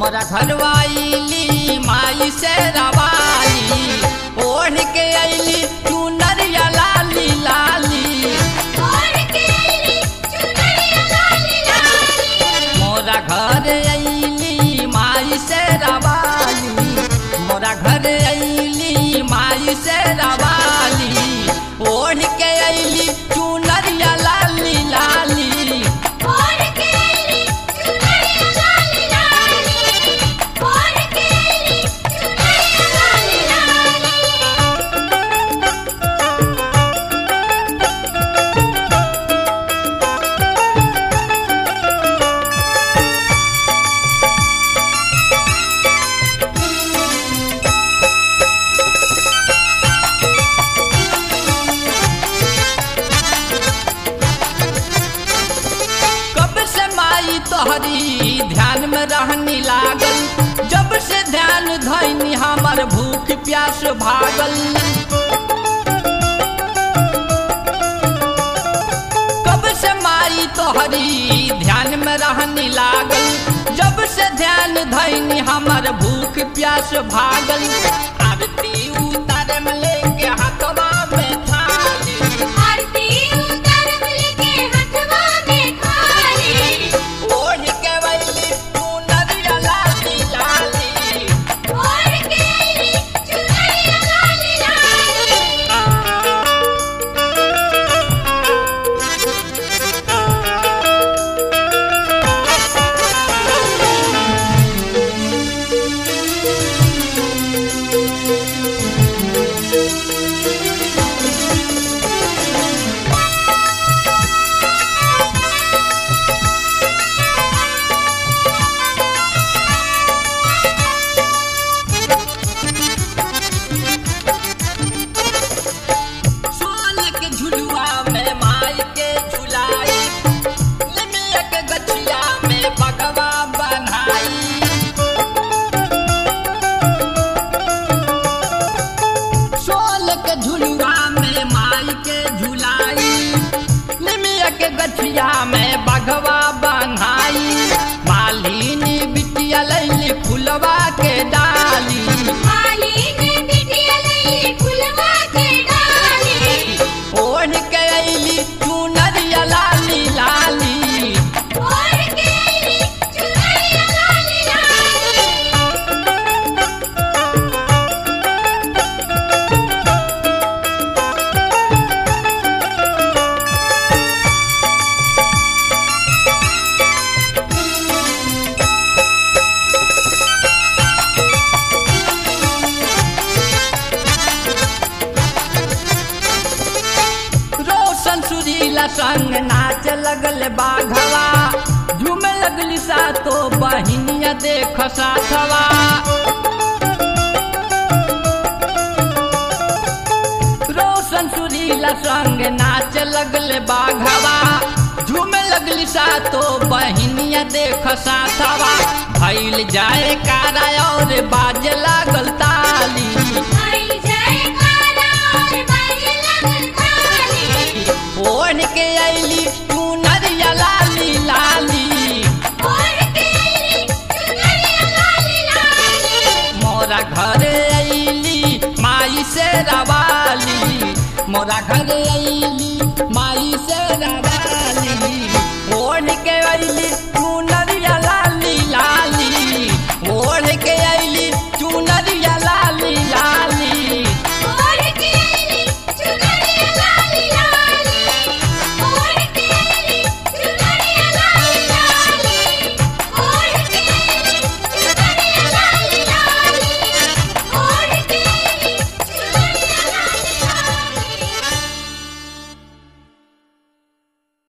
मोरा घरवाइली माई से रवाली ओढ़ के अइली चुनरिया लाली लाली मोरा घर अइली माई से रवाली मोरा घर अइली माई से रवाली ओढ़ के अइली चुनरिया लाली लाली कब से माई तोहरी ध्यान में रहनी लागल जब से ध्यान धैनी हमर भूख प्यास भागल कब से माई तोहरी ध्यान में रहनी लागल जब से ध्यान धैनी हमर भूख प्यास भागल आरती उतारे में लेके हाथवा में थाली ओढ़ के वैली चुनरिया लाली लाली सोल के झुलुआ में माई के झुलाई लिमिया के गछिया में बगवा बनाई सोल के झुलुआ में माई के झुलाई लिमिया के गछिया में बगवा बनाई मालिनी बिटिया लैली फुलवा के डाली ओढ़ के अइली चुनरिया लाली लाली रोशन सुरीला संग नाच लगल बाघवा झूमे लगली सा तो बहिनिया देख साथवा रोशन सुरीला संग नाच लगल बाघवा झूमे लगली सा तो बहिनिया देख साथवा भैल जाए कारा और बाज लागल ताली ओढ़ के अइली चुनरिया लाली लाली मोरा घर अइली माई से रवाली मोरा घर अइली